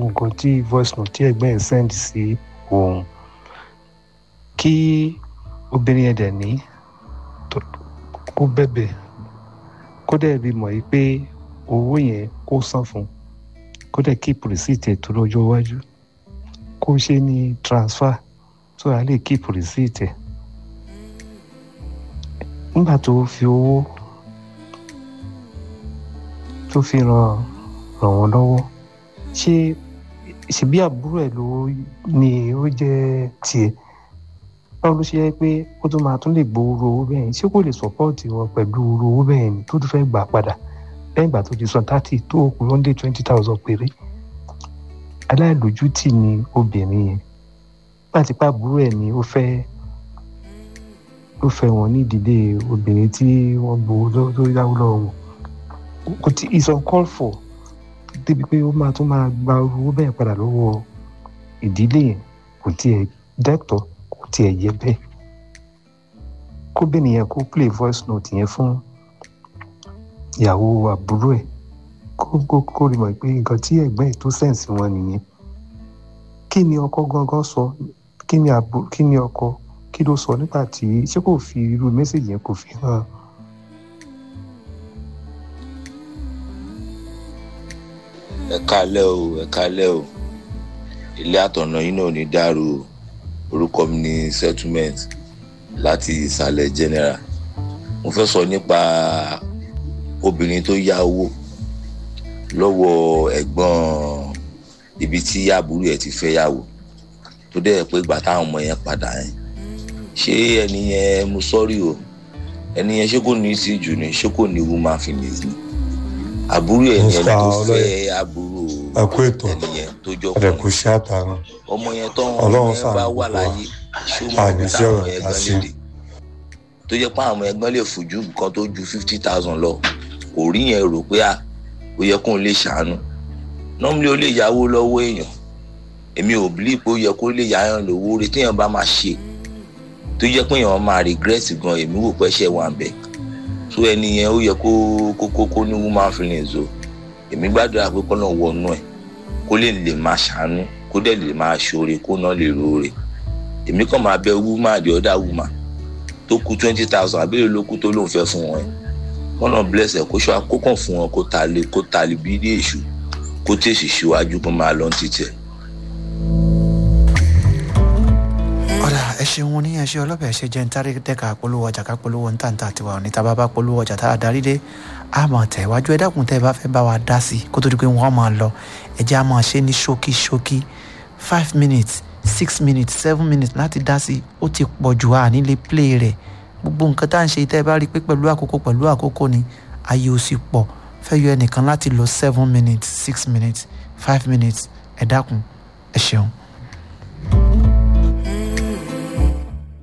gbogbo nǹkan tí voice note tí ẹ̀gbọ́n ẹ̀ send sí òun kí obìnrin ẹ̀ dẹ̀ ní kó bẹ̀bẹ̀ kó dẹ̀ bí mọ̀ yìí pé owó yẹn kó san fún kó dẹ̀ keep receipt ẹ̀ tó lọ́jọ́ iwájú kó ṣe ní transfer so a lè keep receipt ẹ̀ nígbà tó fi owó tó fi ràn ràn wọ́n lọ́wọ́ ṣé ṣebí àbúrò ẹ̀ ló ni ó jẹ́ tiẹ̀ báwo ló ṣe yẹ pé ó tún máa tún lè gbowó owó bẹ́ẹ̀ ṣé kò lè support wọn pẹ̀lú owó bẹ́ẹ̀ ni tó tún fẹ́ gbà padà lẹ́yìn ìgbà tó ti san thirty tó kù lóńdé twenty thousand péré aláìlójútì ni obìnrin yẹn láti pa àbúrò ẹ̀ ni ó fẹ́ ó fẹ́ wọn ní ìdílé obìnrin tí wọ́n gbowó tó yáwó lọ́wọ́ wọn kò tí is uncalled for débi pé ó máa tún máa gba owó bẹ́ẹ̀ padà lọ́wọ́ ìdílé yẹn kò tiẹ̀ dẹ́tọ̀ kò tiẹ̀ yẹ bẹ́ẹ̀ kóbìnrin yẹn kó play voice note yẹn fún ìyàwó àbúrò ẹ̀ kó kó kó rí mọ̀ pé nǹkan tí ẹ̀gbọ́n ẹ̀ tó sẹ̀nsì wọn nìyẹn kí ni ọkọ gangan sọ kí ni àbú kí ni ọkọ kí ló sọ nígbà tí ṣé kò fi irú mẹ́sàgì yẹn kò fi hàn ẹ kálẹ́ o ẹ kálẹ́ o ilé àtọ̀nà yín náà ò ní dàrú o orúkọ mi ní settlement láti ìsàlẹ̀ general mo fẹ́ sọ nípa obìnrin tó yá owó lọ́wọ́ ẹ̀gbọ́n ibi tí àbúrò ẹ̀ ti fẹ́ yàwó tó dẹ̀ pé ìgbà táwọn ọmọ yẹn padà yẹn ṣé ẹni yẹn mo sọ́rí o ẹni yẹn ṣé kò ní í sí jù ní ṣé kò ní woman finish ni àbúrò ẹ̀ ní ẹni tó fẹ́ àbúrò ẹkú ètò ẹni yẹn tó jọ ẹdẹkù iṣẹ àtàrà ọmọ yẹn tó Ọlọ́run ọmọ yẹn bá ṣàánú wà gbogbo wa. láyé ṣé ó máa Àní bí sí táwọn ọ̀rọ̀ ẹ̀gbọ́n àṣẹ. lè dé tó jẹ́ pé àwọn ẹ̀gbọ́n lè fojú nǹkan tó ju fifty thousand lọ kò rí yẹn rò pé à ó yẹ kóun lè ṣàánú normally ó lè yáwó lọ́wọ́ èèyàn èmi ò believe pé ó yẹ kó lè yáyàn lówó rẹ̀ téèyàn bá máa ṣe tó jẹ́ pé èèyàn máa regret gan èmi wò pé ṣe wà ń bẹ̀ so ẹni yẹn ó yẹ kó kó kó kó ní woman feelings o èmi gbàdúrà pé kọ́nà wọnú ẹ̀ kó lè lè máa ṣàánú kó dẹ̀ lè máa ṣoore kó náà lè roore èmi kàn máa bẹ woman the other woman tó kú twenty thousand àbẹ̀rẹ̀ ló kú tó lóun fẹ́ fún wọn ẹ̀ kọ́nà bless ẹ̀ kó ṣọ́ akókàn fún wọn kó ta lé kó ta lé bí ilé èṣù kó tèṣì síwájú kó máa lọ títí ẹ̀. ọ̀dà ẹ ṣeun ní ẹṣẹ ọlọ́bẹ̀ ṣe jẹ́ ntàrí dẹ́ka polówó ọjà ká polówó ntàntà tiwa òní tá a bá bá polówó ọjà tá a darí dé a máa tẹ̀ wájú ẹ dákun tẹ́ ẹ bá fẹ́ bá wa dá sí i kó tó di pé wọ́n máa lọ ẹ jẹ́ a máa ṣe ní ṣókí ṣókí five minutes six minutes seven minutes láti dá sí i ó ti pọ̀ jù à nílé play rẹ̀ gbogbo nǹkan tá à ń ṣe tẹ́ ẹ bá rí i pé pẹ̀lú àkókò pẹ̀lú àkókò ni ayé ò sì pọ̀ fẹ́ yọ ẹnìkan láti lọ seven minutes six minutes five minutes ẹ dákun ẹ ṣeun.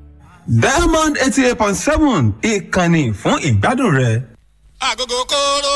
diamond eighty eight point seven ìkànnì fún ìgbádùn rẹ. agogo kóró